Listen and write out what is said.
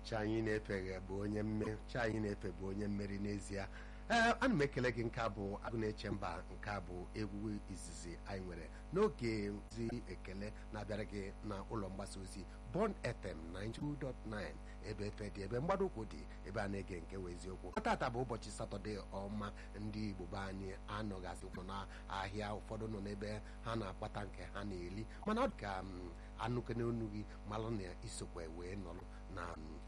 chi anyị na-efe bụ onye mmeri chi anyị na-efe bụ onye mmeri n'ezie ee ana m ekele gị nke a bụ agụ na-eche mba nke a bụ egwu izizi anyị nwere n'oge zi ekele na-abịara gị na ụlọ mgbasa ozi Bond FM 92.9 ebe efe dị ebe mgbado ụkwụ dị ebe a na-ege nke wee eziokwu tata bụ ụbọchị satọde ọma ndị Igbo be anyị anọghazị ụkwụ n'ahịa ụfọdụ nọ n'ebe ha na-akpata nke ha na-eri mana ọ dị ka anụkene onu gị malụ na isokwe wee nọrọ na